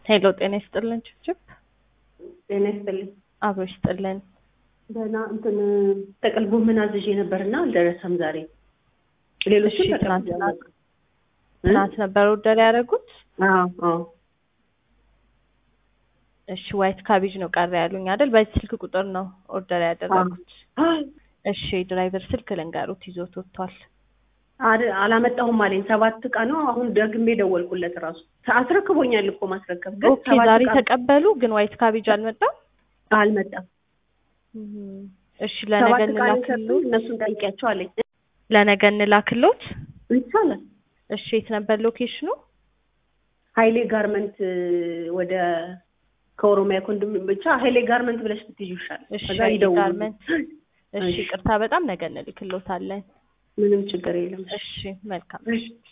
ሄሎ ጤና ይስጥልን ችብችብ ጤና ይስጥልኝ። አብሮ ይስጥልን። ደህና እንትን ጥቅል ጎመን አዝዤ ነበርና አልደረሰም ዛሬ። ሌሎቹ እሺ፣ ትናንትና ትናንት ነበር ኦርደር ያደረጉት። እሺ ዋይት ካቤጅ ነው ቀረ ያሉኝ አይደል? በዚህ ስልክ ቁጥር ነው ኦርደር ያደረጉት። እሺ ድራይቨር ስልክ ልንገሩት ይዞት ወጥቷል። አላመጣሁም አለኝ። ሰባት ዕቃ ነው። አሁን ደግሜ ደወልኩለት ራሱ አስረክቦኛል እኮ ማስረከብ ግን ኦኬ ዛሬ ተቀበሉ፣ ግን ዋይት ካቤጅ አልመጣም። አልመጣም። እሺ ለነገ ሰባት ዕቃ ነው እንላክሎ የሰጡኝ። እነሱን ጠይቂያቸው አለኝ። ለነገ እንላክሎት። ይቻላል። እሺ የት ነበር ሎኬሽኑ? ሀይሌ ጋርመንት ወደ ከኦሮሚያ ኮንዶም ብቻ ሀይሌ ጋርመንት ብለሽ ብትይዥ ይሻላል። እሺ ከዛ ሀይሌ ይደውሉ። ጋርመንት። እሺ እሺ። ቅርታ በጣም ነገ እንልክሎታለን። ምንም ችግር የለም። እሺ መልካም እሺ